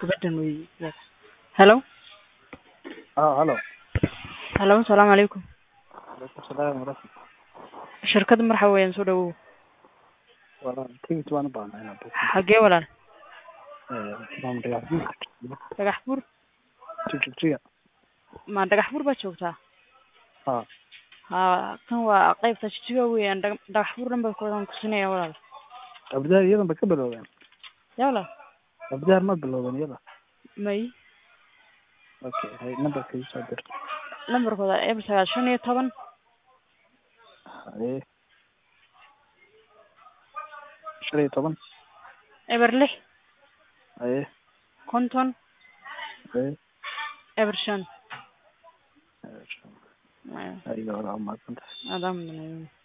gabadhan wey hello اه halo hello asalaamu calaykum alaikum salaam waraxmat shirkadda marxa weeyaan soo dhawow walaal tigit waan u baahnaa inaan buuq xagee walaal maam dhagax buur dhagax buur jigjiga ma dhagax buur baad joogtaa ha ha kan waa qaybta jijiga weeyaan Dhaga- dhagax buur dhan baa kuwadan kusinaya walaal abdaar iyadan ba ka bilowdeen yaa walaal abdaar ma bilowden iyada may okay hay numberka ii soo dir lambarkooda eber sagaal shan iyo toban haye shan iyo toban eber lix haye konton haye eber shan haye walaal mahadsantahay adaa mudan